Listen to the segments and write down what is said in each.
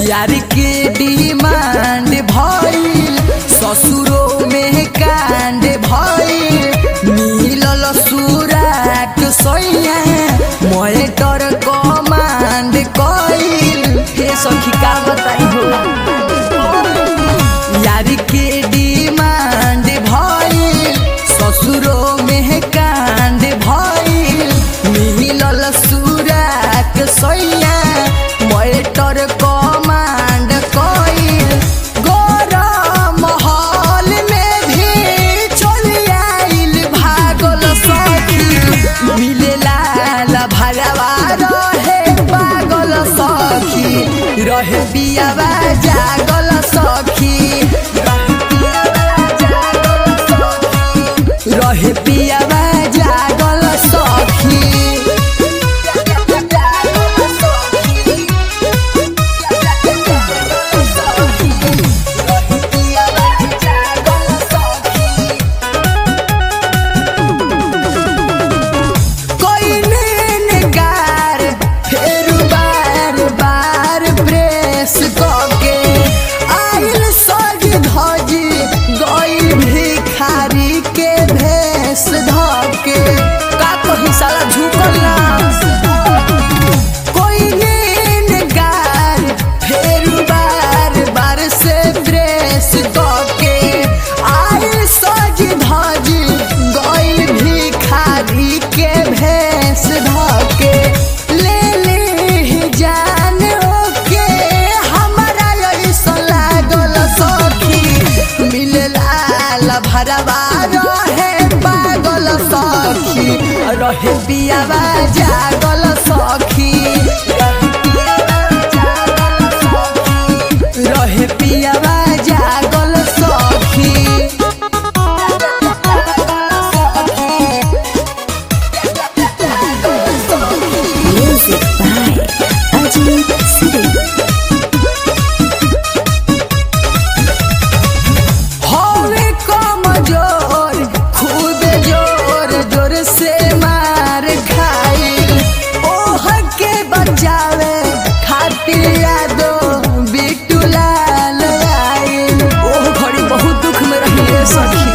यार के डिमांड भइल ससुरो में कांड भइल मिलल सुराट सैया मोटर कमांड कइल हे सखी का बताई हो यार के डिमांड भइल ससुरो में कांड भइल मिलल सुराट सैया मोटर कमांड कइल गरम महल में भी चल आइल भागल सखी मिलेला भरवा रहे पागल सखी रहे बियावा जागल सखी रहे पियावा जागल सखी कोइने नगार फेर बार बार प्रेस कके आइल सज धजी गई भिखारी के भेस धके का कही साला झुकल ना कोइने नगार फेर बार बार से प्रेस कके आइल सज धजी गई भिखारी के भेस धके ले ले जान ओके हमारा ऐसा लागल सखी मिलला भरवा रहे पागल सखी रहे पियावा जागल सखी रहे पियावा जागल सखी Music by Ajit Singh. हवे कमजोर खूब जोर जोर से मार खाइल ओह के बचावे खातिर यादो बिट्टू लाल आइल ओह घड़ी बहुत दुख में रहिए सखी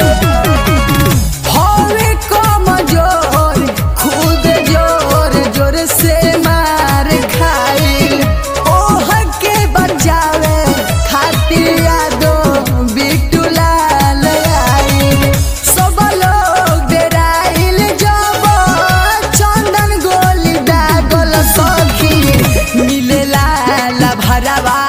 हवे कमजोर खुद जोर जोर से मार खाइल ओह के बचावे खातिर यादो बिट्टू लाल आइल सब लोग डेराइल जब चंदन गोली दागल सखी मिलेला भरवा